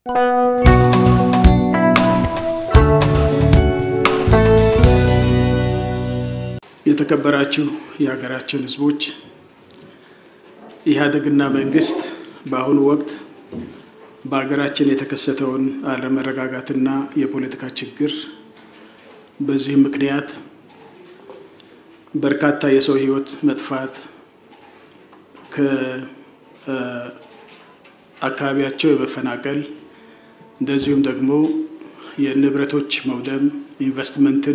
የተከበራችሁ የሀገራችን ሕዝቦች ኢህአዴግና መንግስት በአሁኑ ወቅት በሀገራችን የተከሰተውን አለመረጋጋትና የፖለቲካ ችግር በዚህም ምክንያት በርካታ የሰው ሕይወት መጥፋት ከአካባቢያቸው የመፈናቀል እንደዚሁም ደግሞ የንብረቶች መውደም ኢንቨስትመንትን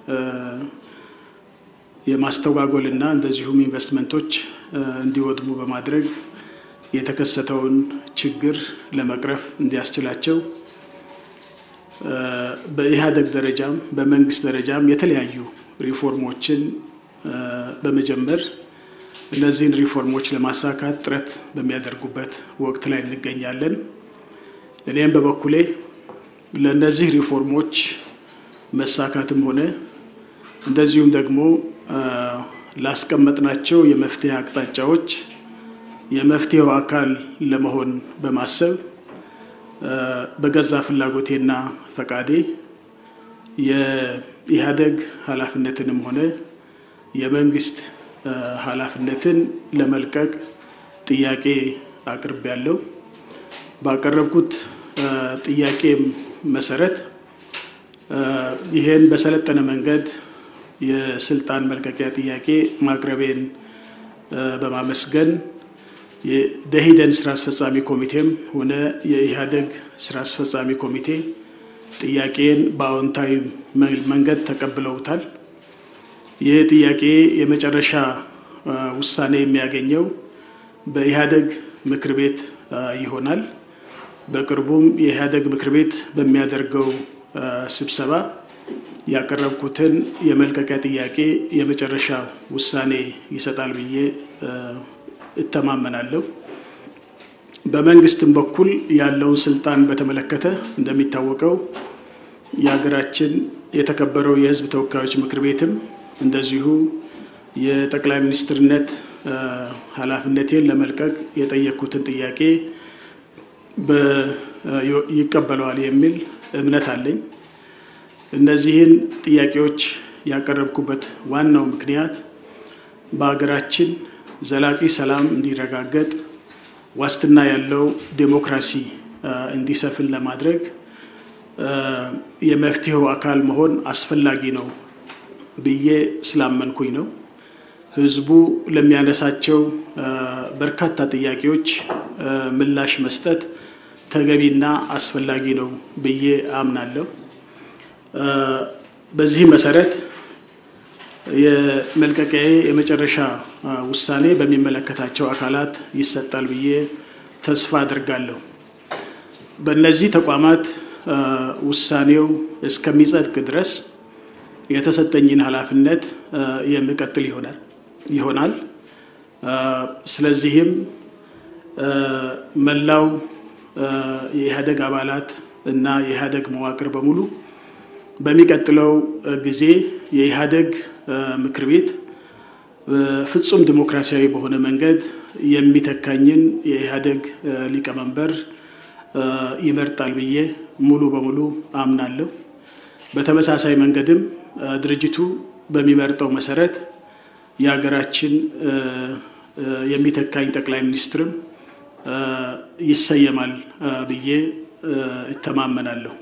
የማስተጓጎል እና እንደዚሁም ኢንቨስትመንቶች እንዲወድሙ በማድረግ የተከሰተውን ችግር ለመቅረፍ እንዲያስችላቸው በኢህአዴግ ደረጃም በመንግስት ደረጃም የተለያዩ ሪፎርሞችን በመጀመር እነዚህን ሪፎርሞች ለማሳካት ጥረት በሚያደርጉበት ወቅት ላይ እንገኛለን። እኔም በበኩሌ ለእነዚህ ሪፎርሞች መሳካትም ሆነ እንደዚሁም ደግሞ ላስቀመጥናቸው የመፍትሄ አቅጣጫዎች የመፍትሄው አካል ለመሆን በማሰብ በገዛ ፍላጎቴና ፈቃዴ የኢህአዴግ ኃላፊነትንም ሆነ የመንግስት ኃላፊነትን ለመልቀቅ ጥያቄ አቅርቤያለሁ። ባቀረብኩት ጥያቄም መሰረት ይሄን በሰለጠነ መንገድ የስልጣን መልቀቂያ ጥያቄ ማቅረቤን በማመስገን የደኢህዴን ስራ አስፈጻሚ ኮሚቴም ሆነ የኢህአዴግ ስራ አስፈጻሚ ኮሚቴ ጥያቄን በአዎንታዊ መንገድ ተቀብለውታል። ይህ ጥያቄ የመጨረሻ ውሳኔ የሚያገኘው በኢህአዴግ ምክር ቤት ይሆናል። በቅርቡም የኢህአዴግ ምክር ቤት በሚያደርገው ስብሰባ ያቀረብኩትን የመልቀቂያ ጥያቄ የመጨረሻ ውሳኔ ይሰጣል ብዬ እተማመናለሁ። በመንግስትም በኩል ያለውን ስልጣን በተመለከተ እንደሚታወቀው የሀገራችን የተከበረው የሕዝብ ተወካዮች ምክር ቤትም እንደዚሁ የጠቅላይ ሚኒስትርነት ኃላፊነቴን ለመልቀቅ የጠየቅኩትን ጥያቄ ይቀበለዋል የሚል እምነት አለኝ። እነዚህን ጥያቄዎች ያቀረብኩበት ዋናው ምክንያት በሀገራችን ዘላቂ ሰላም እንዲረጋገጥ ዋስትና ያለው ዴሞክራሲ እንዲሰፍን ለማድረግ የመፍትሄው አካል መሆን አስፈላጊ ነው ብዬ ስላመንኩኝ ነው። ህዝቡ ለሚያነሳቸው በርካታ ጥያቄዎች ምላሽ መስጠት ተገቢና አስፈላጊ ነው ብዬ አምናለሁ። በዚህ መሰረት የመልቀቂያ የመጨረሻ ውሳኔ በሚመለከታቸው አካላት ይሰጣል ብዬ ተስፋ አድርጋለሁ። በእነዚህ ተቋማት ውሳኔው እስከሚጸድቅ ድረስ የተሰጠኝን ኃላፊነት የምቀጥል ይሆናል ይሆናል። ስለዚህም መላው የኢህአዴግ አባላት እና የኢህአዴግ መዋቅር በሙሉ በሚቀጥለው ጊዜ የኢህአዴግ ምክር ቤት ፍጹም ዲሞክራሲያዊ በሆነ መንገድ የሚተካኝን የኢህአዴግ ሊቀመንበር ይመርጣል ብዬ ሙሉ በሙሉ አምናለሁ። በተመሳሳይ መንገድም ድርጅቱ በሚመርጠው መሰረት የሀገራችን የሚተካኝ ጠቅላይ ሚኒስትርም ይሰየማል ብዬ እተማመናለሁ።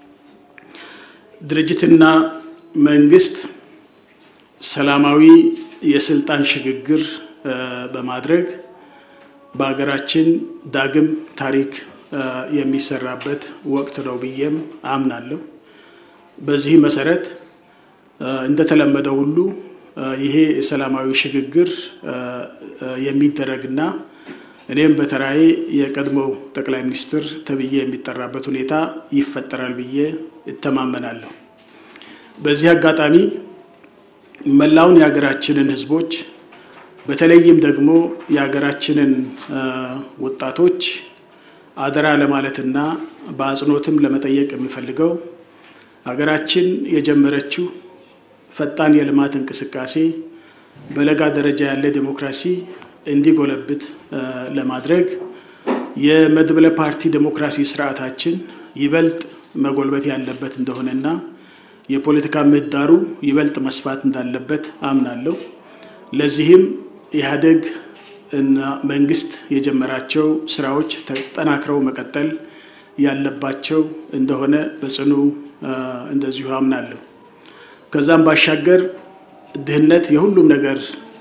ድርጅትና መንግስት ሰላማዊ የስልጣን ሽግግር በማድረግ በሀገራችን ዳግም ታሪክ የሚሰራበት ወቅት ነው ብዬም አምናለሁ። በዚህ መሰረት እንደተለመደው ሁሉ ይሄ የሰላማዊ ሽግግር የሚደረግና እኔም በተራዬ የቀድሞው ጠቅላይ ሚኒስትር ተብዬ የሚጠራበት ሁኔታ ይፈጠራል ብዬ እተማመናለሁ። በዚህ አጋጣሚ መላውን የሀገራችንን ሕዝቦች በተለይም ደግሞ የሀገራችንን ወጣቶች አደራ ለማለትና በአጽንኦትም ለመጠየቅ የሚፈልገው ሀገራችን የጀመረችው ፈጣን የልማት እንቅስቃሴ በለጋ ደረጃ ያለ ዴሞክራሲ እንዲጎለብት ለማድረግ የመድበለ ፓርቲ ዴሞክራሲ ስርዓታችን ይበልጥ መጎልበት ያለበት እንደሆነና የፖለቲካ ምህዳሩ ይበልጥ መስፋት እንዳለበት አምናለሁ። ለዚህም ኢህአዴግ እና መንግስት የጀመራቸው ስራዎች ተጠናክረው መቀጠል ያለባቸው እንደሆነ በጽኑ እንደዚሁ አምናለሁ። ከዛም ባሻገር ድህነት የሁሉም ነገር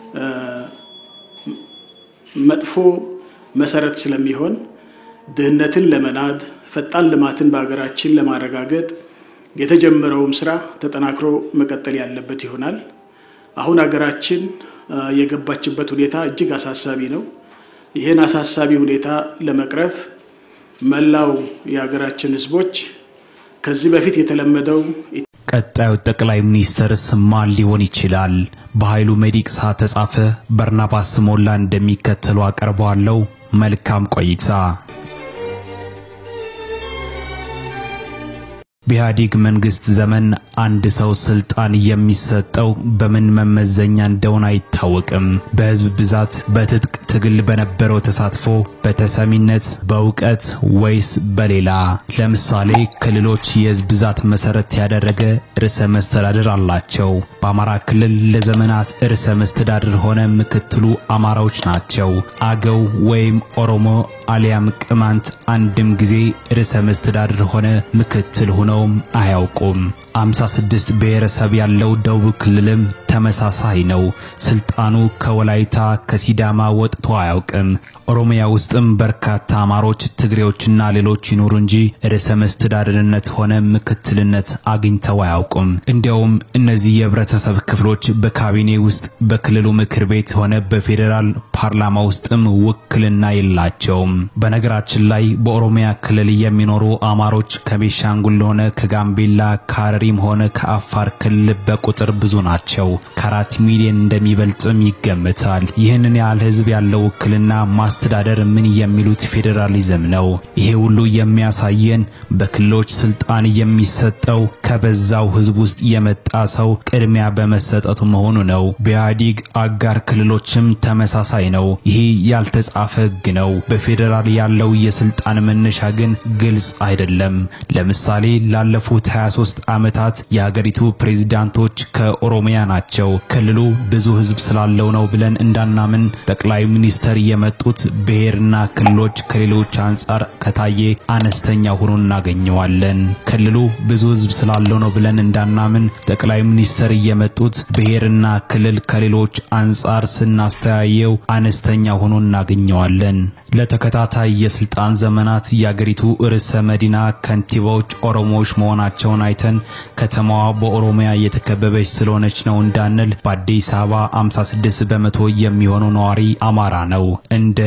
መጥፎ መሰረት ስለሚሆን ድህነትን ለመናድ ፈጣን ልማትን በሀገራችን ለማረጋገጥ የተጀመረውም ስራ ተጠናክሮ መቀጠል ያለበት ይሆናል። አሁን ሀገራችን የገባችበት ሁኔታ እጅግ አሳሳቢ ነው። ይህን አሳሳቢ ሁኔታ ለመቅረፍ መላው የሀገራችን ህዝቦች ከዚህ በፊት የተለመደው ቀጣዩ ጠቅላይ ሚኒስትርስ ማን ሊሆን ይችላል? በኃይሉ መዲቅሳ ተጻፈ፣ በርናባስ ሞላ እንደሚከተሉ አቀርበዋለሁ። መልካም ቆይታ። በኢህአዴግ መንግስት ዘመን አንድ ሰው ስልጣን የሚሰጠው በምን መመዘኛ እንደሆነ አይታወቅም። በህዝብ ብዛት፣ በትጥቅ ትግል በነበረው ተሳትፎ፣ በተሰሚነት፣ በእውቀት ወይስ በሌላ? ለምሳሌ ክልሎች የህዝብ ብዛት መሰረት ያደረገ ርዕሰ መስተዳድር አላቸው። በአማራ ክልል ለዘመናት ርዕሰ መስተዳድር ሆነ ምክትሉ አማራዎች ናቸው። አገው ወይም ኦሮሞ አሊያም ቅማንት አንድም ጊዜ ርዕሰ መስተዳድር ሆነ ምክትል ሆነውም አያውቁም። 56 ብሔረሰብ ያለው ደቡብ ክልልም ተመሳሳይ ነው። ስልጣኑ ከወላይታ ከሲዳማ ወጥቶ አያውቅም። ኦሮሚያ ውስጥም በርካታ አማሮች፣ ትግሬዎችና ሌሎች ይኖሩ እንጂ ርዕሰ መስተዳድርነት ሆነ ምክትልነት አግኝተው አያውቁም። እንዲያውም እነዚህ የህብረተሰብ ክፍሎች በካቢኔ ውስጥ በክልሉ ምክር ቤት ሆነ በፌዴራል ፓርላማ ውስጥም ውክልና የላቸውም። በነገራችን ላይ በኦሮሚያ ክልል የሚኖሩ አማሮች ከቤሻንጉል ሆነ ከጋምቤላ ከሐረሪም ሆነ ከአፋር ክልል በቁጥር ብዙ ናቸው። ከአራት ሚሊዮን እንደሚበልጥም ይገምታል። ይህንን ያህል ህዝብ ያለው ውክልና ማስተዳደር ምን የሚሉት ፌዴራሊዝም ነው? ይሄ ሁሉ የሚያሳየን በክልሎች ስልጣን የሚሰጠው ከበዛው ህዝብ ውስጥ የመጣ ሰው ቅድሚያ በመሰጠቱ መሆኑ ነው። በኢህአዴግ አጋር ክልሎችም ተመሳሳይ ነው። ይህ ያልተጻፈ ህግ ነው። በፌዴራል ያለው የስልጣን መነሻ ግን ግልጽ አይደለም። ለምሳሌ ላለፉት 23 ዓመታት የሀገሪቱ ፕሬዝዳንቶች ከኦሮሚያ ናቸው። ክልሉ ብዙ ህዝብ ስላለው ነው ብለን እንዳናምን ጠቅላይ ሚኒስተር የመጡት ብሔርና ክልሎች ከሌሎች አንጻር ከታየ አነስተኛ ሆኖ እናገኘዋለን። ክልሉ ብዙ ህዝብ ስላለው ነው ብለን እንዳናምን ጠቅላይ ሚኒስተር የመጡት ብሔርና ክልል ከሌሎች አንጻር ስናስተያየው አነስተኛ ሆኖ እናገኘዋለን። ለተከታታይ የስልጣን ዘመናት የአገሪቱ ርዕሰ መዲና ከንቲባዎች ኦሮሞዎች መሆናቸውን አይተን ከተማዋ በኦሮሚያ የተከበበች ስለሆነች ነው እንዳንል በአዲስ አበባ 56 በመቶ የሚሆነው ነዋሪ አማራ ነው። እንደ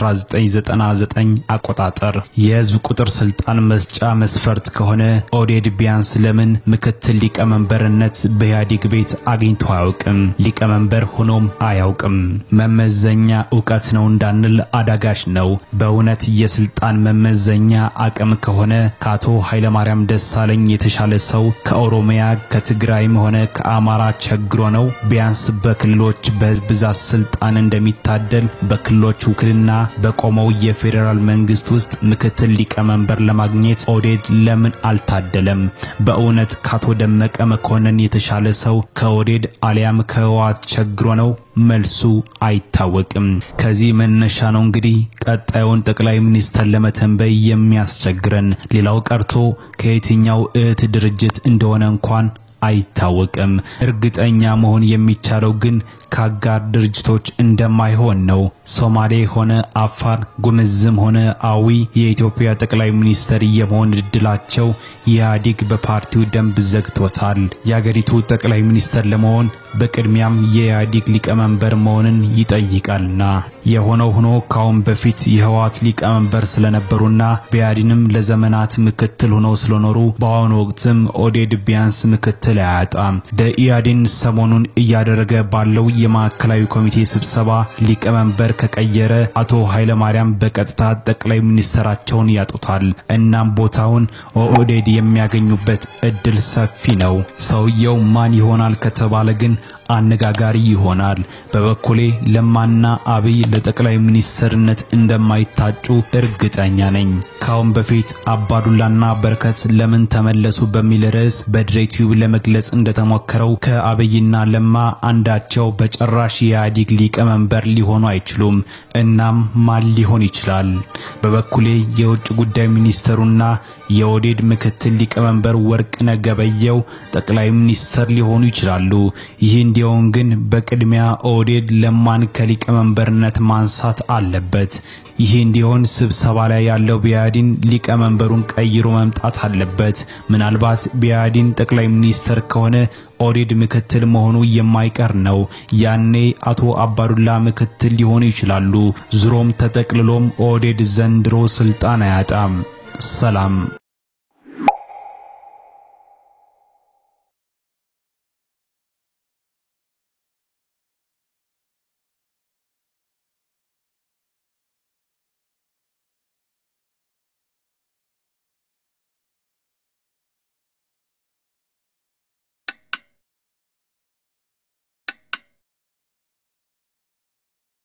1999 አቆጣጠር የህዝብ ቁጥር ስልጣን መስጫ መስፈርት ከሆነ ኦዴድ ቢያንስ ለምን ምክትል ሊቀመንበርነት በኢህአዴግ ቤት አግኝቶ አያውቅም? ሊቀመንበር ሆኖም አያውቅም። መመዘኛ እውቀት ነው እንዳንል አዳጋች ነው። በእውነት የስልጣን መመዘኛ አቅም ከሆነ ከአቶ ኃይለማርያም ደሳለኝ የተሻለ ሰው ከኦሮሚያ ከትግራይም ሆነ ከአማራ ቸግሮ ነው? ቢያንስ በክልሎች በህዝብ ብዛት ስልጣን እንደሚታደል በክልሎች ውክልና በቆመው የፌዴራል መንግስት ውስጥ ምክትል ሊቀመንበር ለማግኘት ኦዴድ ለምን አልታደለም? በእውነት ከአቶ ደመቀ መኮንን የተሻለ ሰው ከኦዴድ አሊያም ከህወሓት ቸግሮ ነው? መልሱ አይታወቅም። ከዚህ መነሻ ነው እንግዲህ ቀጣዩን ጠቅላይ ሚኒስተር ለመተንበይ የሚያስቸግረን። ሌላው ቀርቶ ከየትኛው እህት ድርጅት እንደሆነ እንኳን አይታወቅም። እርግጠኛ መሆን የሚቻለው ግን ከአጋር ድርጅቶች እንደማይሆን ነው። ሶማሌ ሆነ አፋር፣ ጉምዝም ሆነ አዊ የኢትዮጵያ ጠቅላይ ሚኒስተር የመሆን እድላቸው ኢህአዴግ በፓርቲው ደንብ ዘግቶታል። የአገሪቱ ጠቅላይ ሚኒስተር ለመሆን በቅድሚያም የኢህአዴግ ሊቀመንበር መሆንን ይጠይቃልና የሆነው ሆኖ ካሁን በፊት የህወሓት ሊቀመንበር ስለነበሩና በኢህአዴንም ለዘመናት ምክትል ሆነው ስለኖሩ በአሁኑ ወቅትም ኦዴድ ቢያንስ ምክትል አያጣም። በኢህአዴን ሰሞኑን እያደረገ ባለው የማዕከላዊ ኮሚቴ ስብሰባ ሊቀመንበር ከቀየረ አቶ ኃይለማርያም በቀጥታ ጠቅላይ ሚኒስተራቸውን ያጡታል። እናም ቦታውን ኦህዴድ የሚያገኙበት እድል ሰፊ ነው። ሰውየው ማን ይሆናል ከተባለ ግን አነጋጋሪ ይሆናል። በበኩሌ ለማና አብይ ለጠቅላይ ሚኒስትርነት እንደማይታጩ እርግጠኛ ነኝ። ካሁን በፊት አባዱላና በረከት ለምን ተመለሱ በሚል ርዕስ በድሬቲዩብ ለመግለጽ እንደተሞከረው ከአብይና ለማ አንዳቸው በጭራሽ የኢህአዴግ ሊቀመንበር ሊሆኑ አይችሉም። እናም ማን ሊሆን ይችላል? በበኩሌ የውጭ ጉዳይ ሚኒስትሩና የኦህዴድ ምክትል ሊቀመንበር ወርቅነህ ገበየሁ ጠቅላይ ሚኒስትር ሊሆኑ ይችላሉ። ይህ እንዲሆን ግን በቅድሚያ ኦህዴድ ለማን ከሊቀመንበርነት ማንሳት አለበት። ይህ እንዲሆን ስብሰባ ላይ ያለው ቢያዲን ሊቀመንበሩን ቀይሮ መምጣት አለበት። ምናልባት ቢያዲን ጠቅላይ ሚኒስትር ከሆነ ኦህዴድ ምክትል መሆኑ የማይቀር ነው። ያኔ አቶ አባዱላ ምክትል ሊሆኑ ይችላሉ። ዙሮም ተጠቅልሎም ኦህዴድ ዘንድሮ ስልጣን አያጣም። ሰላም